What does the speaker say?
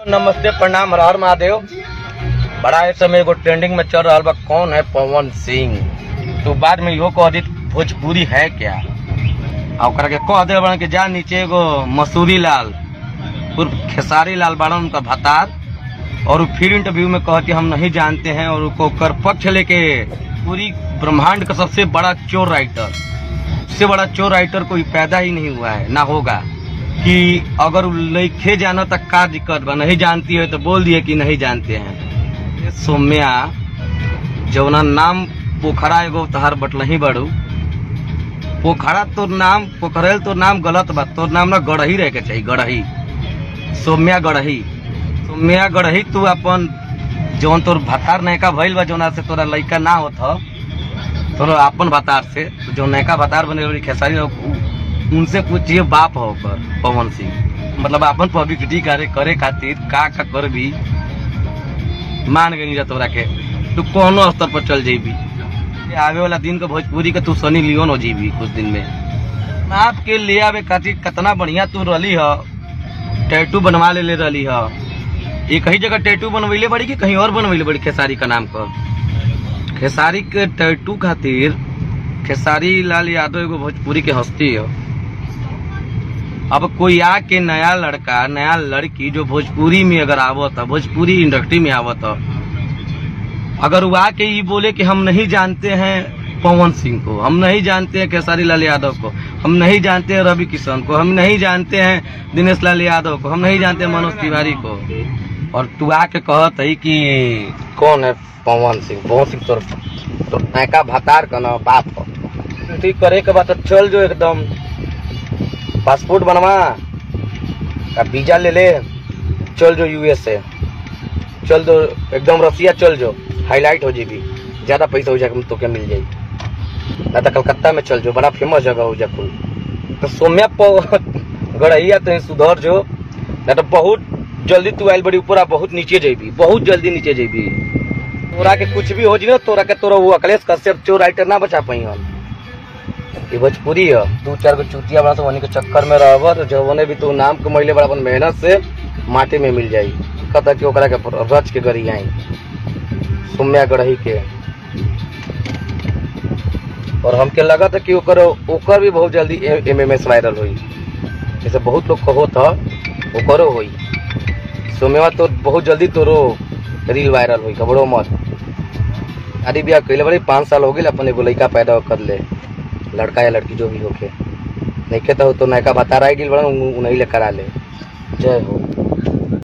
नमस्ते प्रणाम हर हर महादेव बड़ा इस समय एगो ट्रेंडिंग में चल रहा बा कौन है पवन सिंह तो बाद में इहो कह दी भोजपुरी है क्या आ ओकरा के कह दे बड़न कि जा नीचे एगो मसूरी लाल उर्फ खेसारी लाल बाड़न उनका भतार और उ फिर इंटरव्यू में कह कि हम नहीं जानते हैं और उसको कर पक्ष लेके पूरी ब्रह्मांड का सबसे बड़ा चोर राइटर सबसे बड़ा चोर राइटर कोई पैदा ही नहीं हुआ है ना होगा कि अगर उ लइखे जाना तक का दिक्कत बा नहीं जानती है तो बोल दिए कि नहीं जानते हैं ये सौम्या जौना नाम पोखरा एगो तहार बटलही बड़ू पोखरा तोर नाम पोखरेल तोर नाम गलत बा तोर नाम ना गढ़ही रहे के चाहिए गढ़ही सौम्या गढ़ही सौम्या गढ़ही तू अपन जौन तोर भतार नयका भइल बा जौना से तोरा लइका ना होत ह तोरा अपन भतार से जो नयका भतार बने वाली खेसारी उ- उनसे पूछिए बाप हो ओकर पवन सिंह मतलब अपन पब्लिसिटी करे करे खातिर का का कर भी मान गई जा तोरा के तू कोनो स्तर पर चल जेबी ये आवे वाला दिन के भोजपुरी के तू सनी लियोन हो जीबी कुछ दिन में नाप के ले आवे खातिर कितना बढ़िया तू रहली ह टैटू बनवा ले ले रहली ह एक ही जगह टैटू बनवैले बड़ी कि कहीं और बनवैले बड़ी खेसारी का नाम पर खेसारी के टैटू खातिर खेसारी लाल यादव एगो भोजपुरी के हस्ती है अब कोई आके नया लड़का नया लड़की जो भोजपुरी में अगर आवत है भोजपुरी इंडस्ट्री में आवत है अगर वो आके ये बोले कि हम नहीं जानते हैं पवन सिंह को हम नहीं जानते हैं खेसारी लाल यादव को हम नहीं जानते हैं रवि किशन को हम नहीं जानते हैं दिनेश लाल यादव को हम नहीं जानते हैं मनोज तिवारी को और तू आके कहत है कि कौन है पवन सिंह पवन सिंह तो, तो नैका भतार का ना बाप हो ठीक करे के बाद तो चल जो एकदम पासपोर्ट बनवा का वीजा ले ले चल जो यूएसए चल दो एकदम रसिया चल जो हाईलाइट हो जेबी ज्यादा पैसा हो जाए तो क्या मिल जाई ना तो कलकत्ता में चल जो बड़ा फेमस जगह हो जाकुल तो सोम्या प- गड़ैया तो सुधर जो ना तो बहुत जल्दी तू आयल बड़ी ऊपर आ बहुत नीचे जेबी बहुत जल्दी नीचे जेबी तोरा के कुछ भी हो जी ना तोरा के तोरा वो अखिलेश कश्यप चोर राइटर ना बचा पाई हम ये भोजपुरी है दू चार गो चुतिया बना तो वही के चक्कर में रहब तो जवने भी तू नाम कमैले बड़ा अपन मेहनत से माटी में मिल जाई कहता कि ओकरा के रच के गरी आई सुम्या गढ़ही के और हमके लगा था कि ओकर ओकर भी बहुत जल्दी एम एम एस वायरल हुई जैसे बहुत लोग कहो था ओकरो हुई सुम्या तो बहुत जल्दी तोरो रील वायरल हुई खबरों मत शादी ब्याह कैले बड़ी पाँच साल हो गए अपन एगो लड़का पैदा कर ले लड़का या लड़की जो भी होके नहीं के तो तो नयका बता रहा है कि बड़ा उन्हीं ले करा ले जय हो